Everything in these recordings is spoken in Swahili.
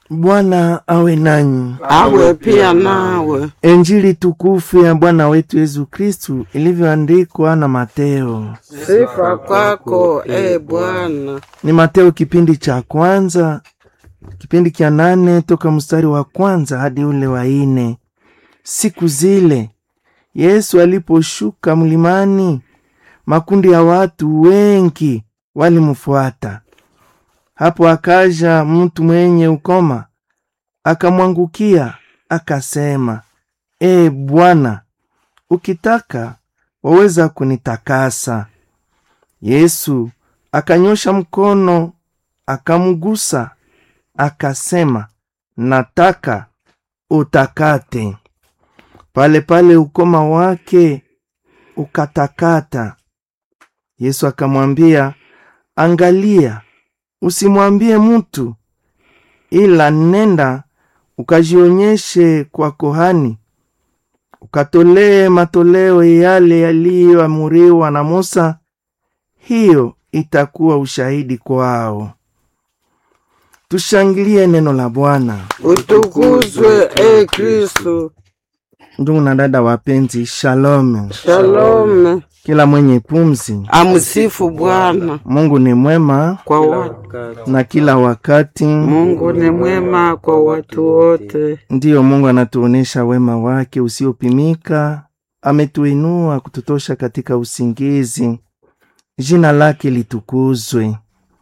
Bwana awe nanyi. awe pia nawe. Injili tukufu ya Bwana wetu Yesu Kristu ilivyoandikwa na Mateo. Sifa kwako e Bwana. Ni Mateo kipindi cha kwanza, kipindi cha nane toka mstari wa kwanza hadi ule wa ine. Siku zile Yesu aliposhuka mlimani, makundi ya watu wengi walimfuata. Hapo akaja mtu mwenye ukoma, akamwangukia, akasema, E Bwana, ukitaka waweza kunitakasa. Yesu akanyosha mkono, akamgusa, akasema, nataka utakate. Pale pale ukoma wake ukatakata. Yesu akamwambia, angalia, usimwambie mtu, ila nenda ukajionyeshe kwa kohani, ukatolee matoleo yale yaliyoamuriwa na Musa. Hiyo itakuwa ushahidi kwao. Tushangilie neno la Bwana. Utukuzwe e Kristu. Ndugu na dada wapenzi, shalom. Shalome. Kila mwenye pumzi, Amsifu Bwana Mungu ni mwema kwa watu. na kila wakati. Mungu ni mwema kwa watu wote. Ndiyo, Mungu anatuonesha wema wake usiopimika. Ametuinua kututosha katika usingizi. Jina lake litukuzwe.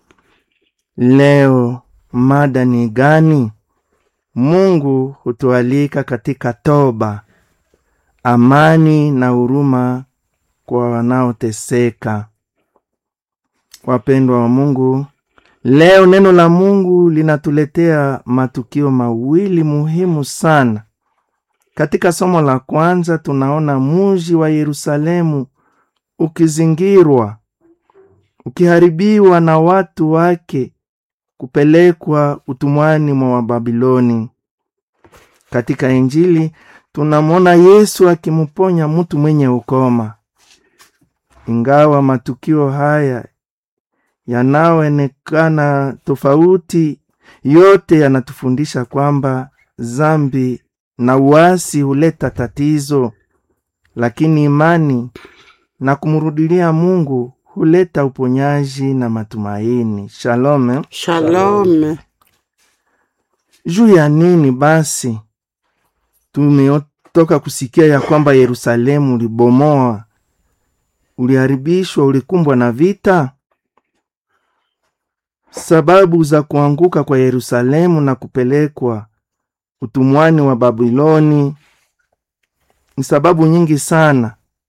Leo mada ni gani? Mungu hutualika katika toba, amani na huruma kwa wanaoteseka. Wapendwa wa Mungu, leo neno la Mungu linatuletea matukio mawili muhimu sana. Katika somo la kwanza tunaona muji wa Yerusalemu ukizingirwa, ukiharibiwa na watu wake kupelekwa utumwani mwa Wababiloni. Katika Injili tunamwona Yesu akimponya mtu mwenye ukoma. Ingawa matukio haya yanayoonekana tofauti, yote yanatufundisha kwamba zambi na uasi huleta tatizo, lakini imani na kumrudilia Mungu huleta uponyaji na matumaini. Shalom. Shalome. Juu ya nini basi tumetoka kusikia ya kwamba Yerusalemu ulibomoa, uliharibishwa, ulikumbwa na vita? Sababu za kuanguka kwa Yerusalemu na kupelekwa utumwani wa Babiloni ni sababu nyingi sana.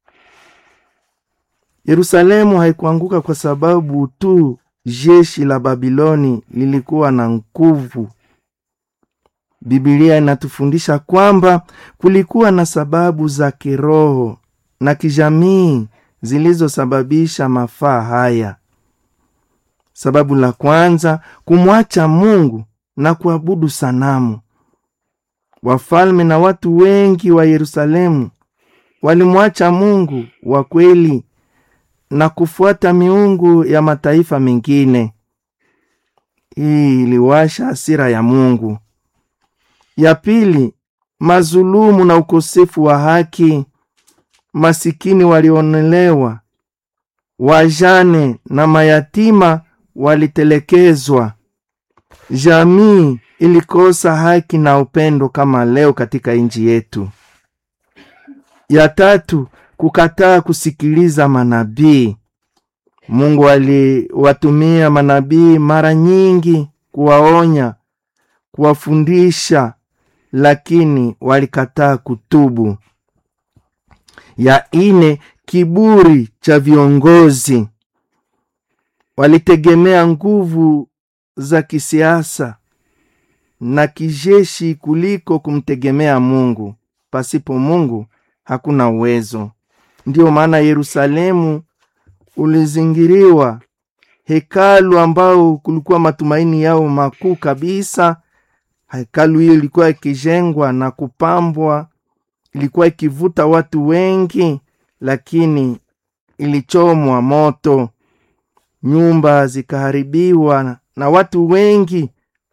Yerusalemu haikuanguka kwa sababu tu jeshi la Babiloni lilikuwa na nguvu. Biblia inatufundisha kwamba kulikuwa na sababu za kiroho na kijamii zilizosababisha mafaa haya. Sababu la kwanza, kumwacha Mungu na kuabudu sanamu. Wafalme na watu wengi wa Yerusalemu walimwacha Mungu wa kweli na kufuata miungu ya mataifa mengine. Hii iliwasha hasira ya Mungu. Ya pili, mazulumu na ukosefu wa haki. Masikini walionelewa, wajane na mayatima walitelekezwa. Jamii ilikosa haki na upendo kama leo katika nchi yetu. Ya tatu, kukataa kusikiliza manabii. Mungu aliwatumia manabii mara nyingi kuwaonya, kuwafundisha, lakini walikataa kutubu. Ya ine, kiburi cha viongozi. Walitegemea nguvu za kisiasa na kijeshi kuliko kumtegemea Mungu. Pasipo Mungu hakuna uwezo. Ndiyo maana Yerusalemu ulizingiriwa, hekalu ambao kulikuwa matumaini yao makuu kabisa. Hekalu hiyo ilikuwa ikijengwa na kupambwa, ilikuwa ikivuta watu wengi, lakini ilichomwa moto, nyumba zikaharibiwa na watu wengi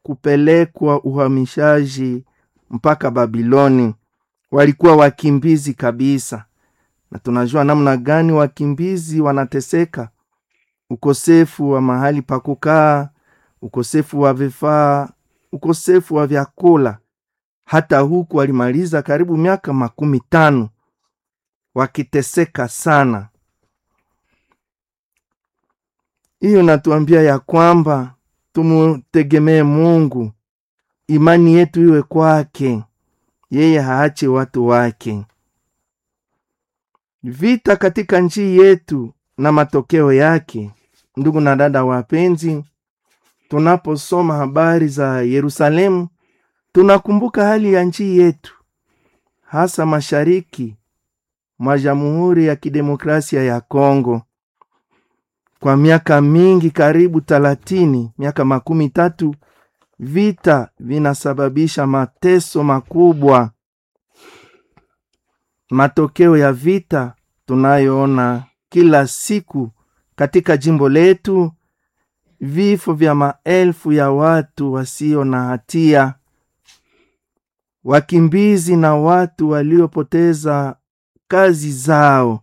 kupelekwa uhamishaji mpaka Babiloni. Walikuwa wakimbizi kabisa, na tunajua namna gani wakimbizi wanateseka: ukosefu wa mahali pa kukaa, ukosefu wa vifaa, ukosefu wa vyakula. Hata huku walimaliza karibu miaka makumi tano wakiteseka sana. Hiyo natuambia ya kwamba tumutegemee Mungu, imani yetu iwe kwake, yeye haache watu wake. Vita katika nchi yetu na matokeo yake. Ndugu na dada wapenzi, tunaposoma habari za Yerusalemu tunakumbuka hali ya nchi yetu, hasa mashariki mwa Jamhuri ya Kidemokrasia ya Kongo. Kwa miaka mingi, karibu talatini, miaka makumi tatu, vita vinasababisha mateso makubwa. Matokeo ya vita tunayoona kila siku katika jimbo letu, vifo vya maelfu ya watu wasio na hatia, wakimbizi na watu waliopoteza kazi zao.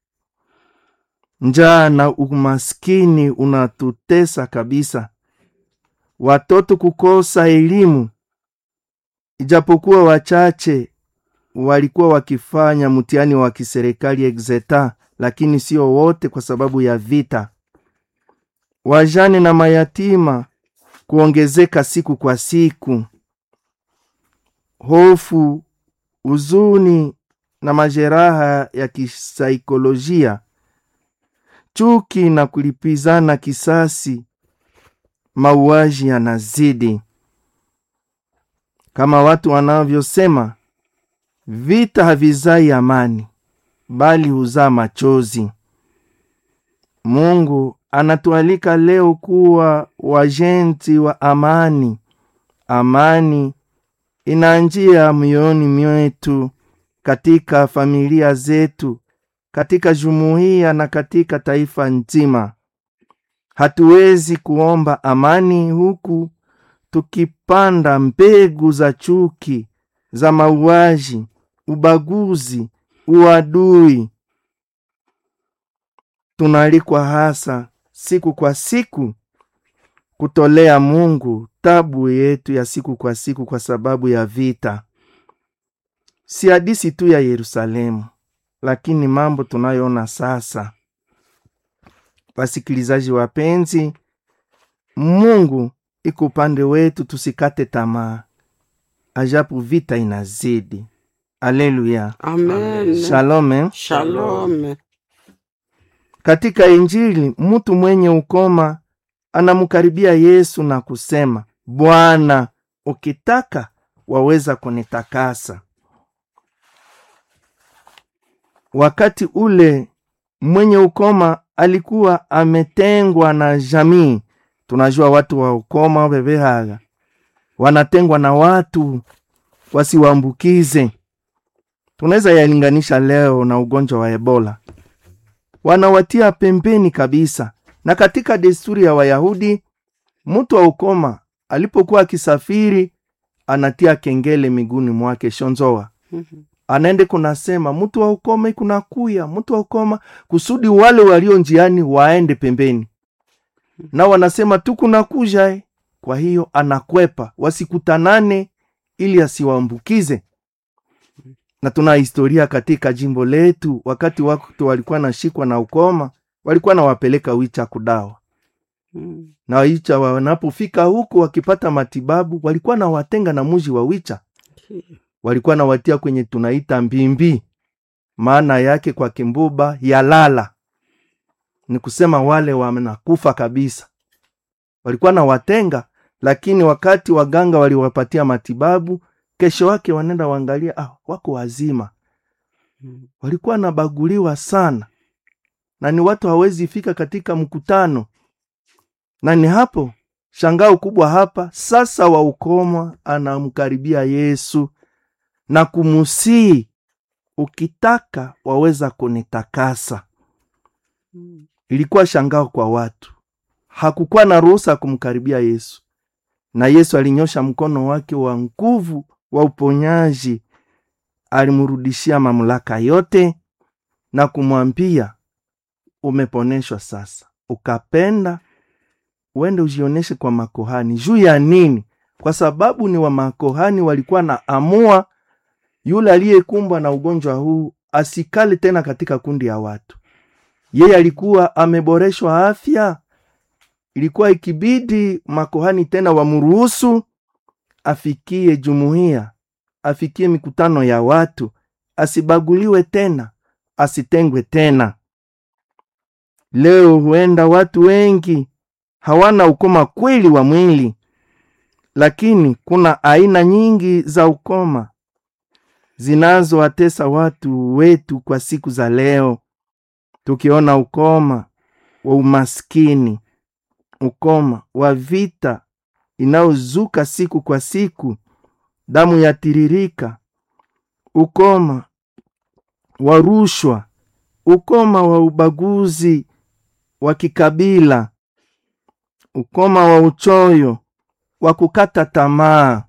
Njaa na umaskini unatutesa kabisa, watoto kukosa elimu, ijapokuwa wachache walikuwa wakifanya mtihani wa kiserikali exeta, lakini sio wote, kwa sababu ya vita. Wajane na mayatima kuongezeka siku kwa siku, hofu, huzuni na majeraha ya kisaikolojia, chuki na kulipizana kisasi, mauaji yanazidi. Kama watu wanavyosema, vita havizai amani, bali huzaa machozi. Mungu anatualika leo kuwa wajenti wa amani. Amani inaanjia mioyoni mwetu, katika familia zetu, katika jumuiya na katika taifa nzima. Hatuwezi kuomba amani huku tukipanda mbegu za chuki, za mauaji, ubaguzi, uadui. Tunaalikwa hasa siku kwa siku kutolea Mungu tabu yetu ya siku kwa siku kwa sababu ya vita. Si hadisi tu ya Yerusalemu, lakini mambo tunayoona sasa. Wasikilizaji wapenzi, Mungu iko upande wetu, tusikate tamaa, ajapo vita inazidi. Aleluya, Amen. shalome. Shalom. Katika Injili mtu mwenye ukoma anamkaribia Yesu na kusema, Bwana, ukitaka waweza kunitakasa. Wakati ule mwenye ukoma alikuwa ametengwa na jamii. Tunajua watu wa ukoma bebehaga wanatengwa na watu wasiwaambukize. Tunaweza yalinganisha leo na ugonjwa wa Ebola, wanawatia pembeni kabisa. Na katika desturi ya Wayahudi, mtu wa ukoma alipokuwa akisafiri anatia kengele miguuni mwake shonzoa anaende kunasema mtu wa ukoma ikunakuya mtu wa ukoma kusudi wale walio njiani waende pembeni na wanasema tu kunakuja eh. kwa hiyo anakwepa wasikutanane ili asiwaambukize na tuna historia katika jimbo letu wakati watu walikuwa nashikwa na ukoma walikuwa nawapeleka wicha kudawa na wicha wanapofika huko wakipata matibabu walikuwa nawatenga na muji wa wicha walikuwa nawatia kwenye tunaita mbimbi, maana yake kwa kimbuba ya lala, ni kusema wale wanakufa kabisa. Walikuwa na watenga, lakini wakati waganga waliwapatia matibabu, kesho wake wanaenda waangalia, ah, wako wazima. Walikuwa nabaguliwa sana, na ni watu hawezi fika katika mkutano, na ni hapo shangao kubwa hapa sasa. Wa ukoma anamkaribia Yesu na kumusii, ukitaka waweza kunitakasa. Ilikuwa shangao kwa watu, hakukuwa na ruhusa ya kumkaribia Yesu. na Yesu alinyosha mkono wake wa nguvu wa uponyaji, alimrudishia mamlaka yote na kumwambia, umeponeshwa sasa, ukapenda uende ujioneshe kwa makohani. Juu ya nini? Kwa sababu ni wa makohani walikuwa na amua yule aliyekumbwa na ugonjwa huu asikale tena katika kundi ya watu. Yeye alikuwa ameboreshwa afya, ilikuwa ikibidi makohani tena wamruhusu afikie jumuiya, afikie mikutano ya watu, asibaguliwe tena, asitengwe tena. Leo huenda watu wengi hawana ukoma kweli wa mwili, lakini kuna aina nyingi za ukoma zinazowatesa watu wetu kwa siku za leo, tukiona ukoma wa umaskini, ukoma wa vita inayozuka siku kwa siku, damu yatiririka, ukoma wa rushwa, ukoma wa ubaguzi wa kikabila, ukoma wa uchoyo, wa kukata tamaa,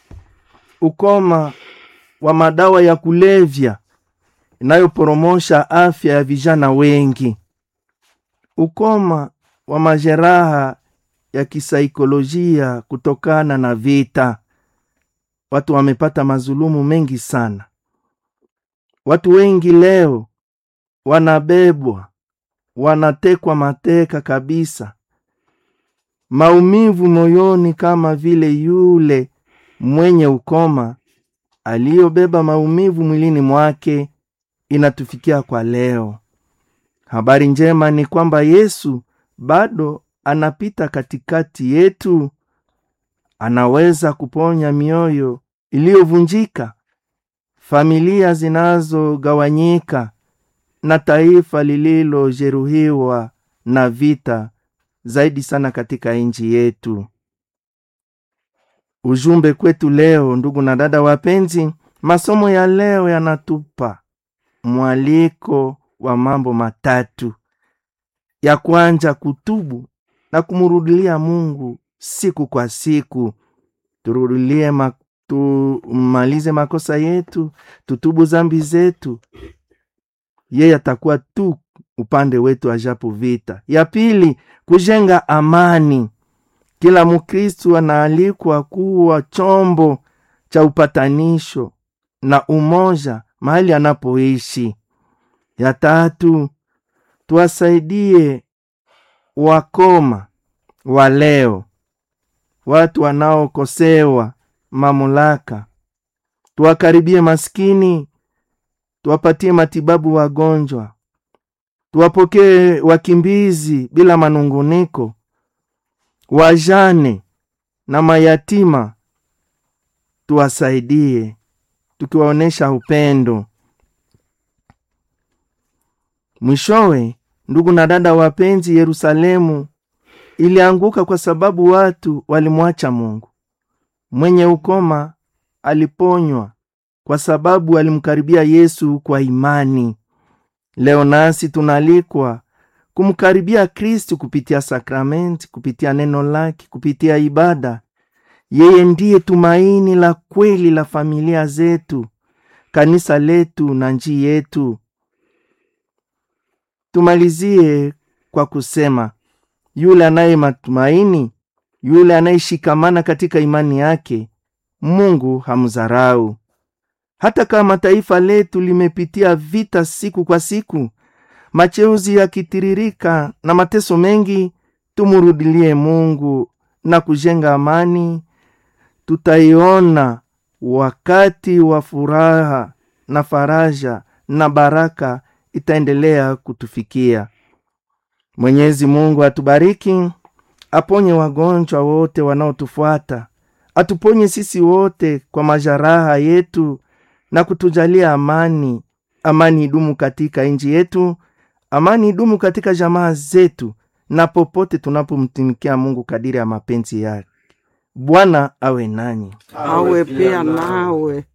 ukoma wa madawa ya kulevya inayoporomosha afya ya vijana wengi, ukoma wa majeraha ya kisaikolojia kutokana na vita. Watu wamepata mazulumu mengi sana. Watu wengi leo wanabebwa, wanatekwa mateka kabisa, maumivu moyoni, kama vile yule mwenye ukoma aliyobeba maumivu mwilini mwake inatufikia kwa leo. Habari njema ni kwamba Yesu bado anapita katikati yetu, anaweza kuponya mioyo iliyovunjika, familia zinazogawanyika na taifa lililojeruhiwa na vita, zaidi sana katika nchi yetu. Ujumbe kwetu leo, ndugu na dada wapenzi, masomo ya leo yanatupa mwaliko wa mambo matatu. Ya kwanza, kutubu na kumrudilia Mungu siku kwa siku. Turudilie ma, tumalize makosa yetu, tutubu zambi zetu, yeye atakuwa tu upande wetu ajapo vita. Ya pili, kujenga amani. Kila Mkristu anaalikwa kuwa chombo cha upatanisho na umoja mahali anapoishi. Ya tatu, tuwasaidie wakoma wa leo, watu wanaokosewa mamlaka, tuwakaribie maskini, tuwapatie matibabu wagonjwa, tuwapokee wakimbizi bila manunguniko, wajane na mayatima, tuwasaidie tukiwaonyesha upendo. Mwishowe, ndugu na dada wapenzi, Yerusalemu ilianguka kwa sababu watu walimwacha Mungu. Mwenye ukoma aliponywa kwa sababu alimkaribia Yesu kwa imani. Leo nasi tunaalikwa kumkaribia Kristu kupitia sakramenti, kupitia neno lake, kupitia ibada. Yeye ndiye tumaini la kweli la familia zetu, kanisa letu na nchi yetu. Tumalizie kwa kusema yule anaye matumaini, yule anayeshikamana katika imani yake, Mungu hamdharau. Hata kama taifa letu limepitia vita siku kwa siku, machozi yakitiririka na mateso mengi, tumurudilie Mungu na kujenga amani. Tutaiona wakati wa furaha na faraja na baraka itaendelea kutufikia. Mwenyezi Mungu atubariki, aponye wagonjwa wote wanaotufuata, atuponye sisi wote kwa majeraha yetu na kutujalia amani. Amani idumu katika nchi yetu, amani idumu katika jamaa zetu na popote tunapomtumikia Mungu kadiri ya mapenzi yake. Bwana awe nanyi. awe pia nawe.